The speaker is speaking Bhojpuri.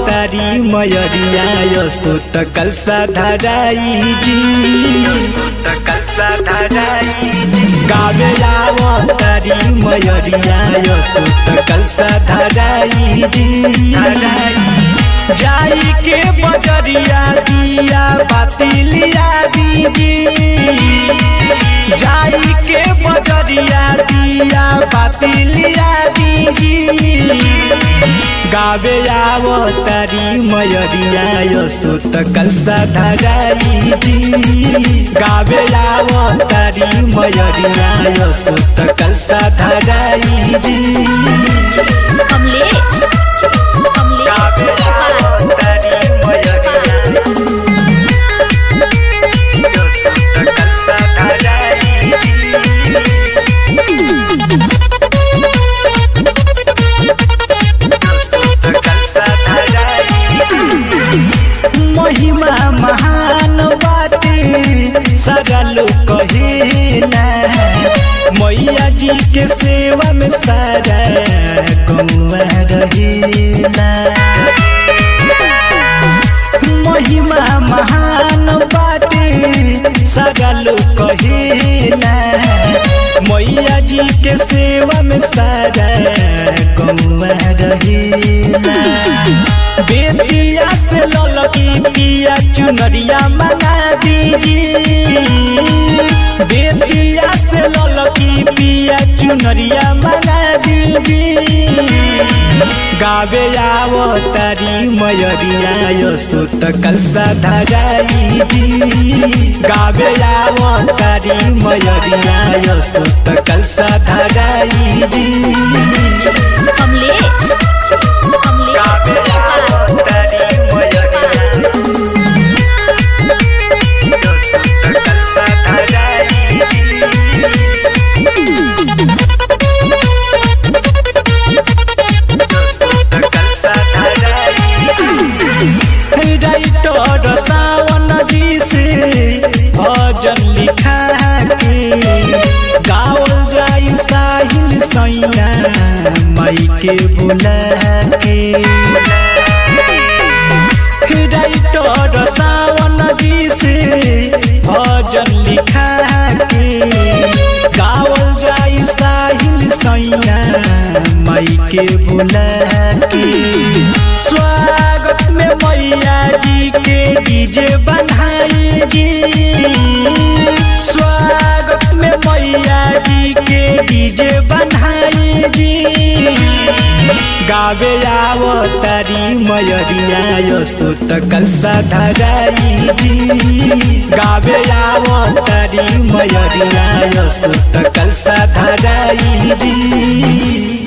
तारी मयरिया यस्तो त कलसा धराई जी त कलसा धराई गावे आव तारी मयरिया यस्तो त कलसा धराई जी जाई के बजरिया दिया बातिलिया दीदी जाई के बजरिया दिया बातिलिया दीदी गावे आव तारी मयरिया यस्तो त कलसा धराई जी गावे आव तारी मयरिया यस्तो त कलसा धराई जी कमलेश गावे कमलेश आव तारी मयरिया यस्तो त कलसा धराई जी महिमा महान बाटे सारा लोग कहेला मैया जी के सेवा में सारा गौआ रहेला महिमा महान बाटे सारा लोग कहेला मैया जी के सेवा में सारा गौआ रहेला बेतिया से ललकी पिया चुनरिया मंगा दीजी बेतिया से ललकी पिया चुनरिया मंगा दीजी गावे आव तारी मयरिया यस्तो त कलसा धराई जी गावे आव तारी मयरिया यस्तो त कलसा धराई जी कमलेश गावे आव तारी मयरिया यस्तो त कलसा धराई राइटर सावन जी से भजन लिखा के गावल जाई साहिल सैया माई के बुला के राइटर सावन जी से भजन लिखा के गावल जाई साहिल सैया माई के बुला के स्वागत में मैया जी के डीजे बनाई जी स्वागत में मैया जी के डीजे बनाई जी गावे आव तारी मयरिया यस्तो त कलसा धराई जी गावे आव तारी मयरिया यस्तो त कलसा धराई जी